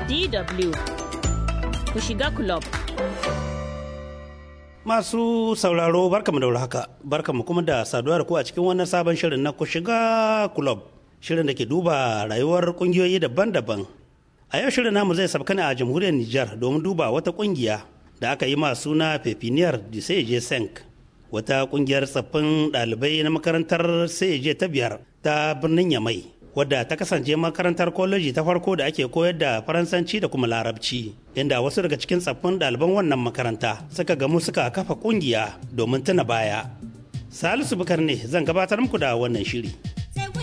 DW ku shiga club. Masu sauraro barkamu da haka barkamu kuma da saduwa da ku a cikin wannan sabon shirin na ku shiga club shirin da ke duba rayuwar kungiyoyi daban-daban. A yau shirin namu zai sabka ne a jamhuriyar Nijar domin duba wata kungiya da aka yi ma suna Pepiniyar de Seje Senk. Wata kungiyar tsaffin ɗalibai na makarantar Seje ta biyar ta birnin Yamai. wadda ta kasance makarantar koleji ta farko da ake koyar da faransanci da kuma larabci inda wasu daga cikin tsaffin ɗaliban wannan makaranta suka gamu suka kafa ƙungiya domin tuna baya salisu bukar ne zan gabatar muku da wannan shiri